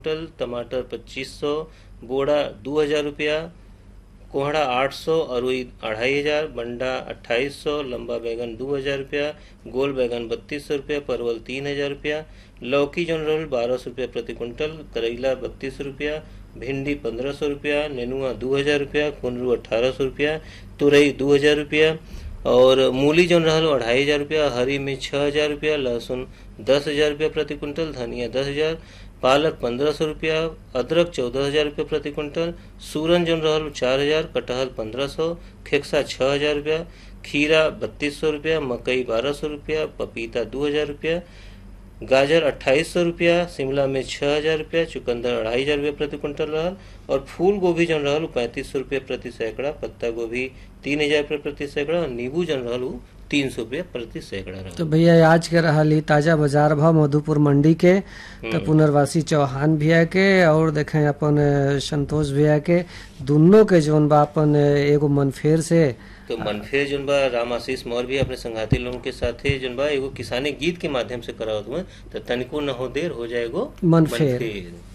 टल टमाटर पच्चीस सौ बोड़ा दो हजार रुपया कोहड़ा आठ सौ अरुई अढ़ाई हजार बंडा अट्ठाईस सौ लंबा बैगन दो हजार रुपया गोल बैगन बत्तीस सौ रुपया परवल तीन हजार रुपया लौकी जौन रहल बारह सौ रुपया प्रति क्विंटल करेला बत्तीस रुपया भिंडी पंद्रह सौ रुपया नेनुआ दो हजार रुपया कुंदरू अठारह सौ रुपया तुरई दो हजार रुपया और मूली जौन रहल अढ़ाई हजार रुपया हरी मिर्च छः हजार रुपया लहसुन दस हजार रुपया प्रति क्विंटल धनिया दस हजार पालक पंद्रह सौ रुपया अदरक चौदह हजार रुपया प्रति क्विंटल सूरन जौन रहल चार हजार कटहल पंद्रह सौ खेक्सा छः हजार रुपया खीरा बत्तीस सौ रुपया मकई बारह सौ रुपया पपीता दो हजार रुपया गाजर अट्ठाईस सौ रुपया शिमला मिर्च छः हजार रुपया चुकंदर अढ़ाई हजार रुपया प्रति क्विंटल रहल और फूल गोभी जौन रहल पैंतीस सौ रुपया प्रति सैकड़ा पत्ता गोभी तीन हजार रुपया प्रति सैकड़ा और नींबू जौन रहल उ तीन सौ रुपया प्रति सैकड़ा रहल तो भैया आज के रहल ई ताजा बाजार भाव मधुपुर मंडी के तो पुनर्वासी चौहान भैया के और देखें अपन अ, संतोष भैया के दोनों के जौन बा अपन अ, एगो मनफेर से तो मनफेर जौन बा राम आशीष मौर्य भी अपने संघाती लोगन के साथे जौन बा एगो किसानी गीत के माध्यम से करावत हुए तो तनिको न हो देर हो जाएगो मनफेर। मनफेर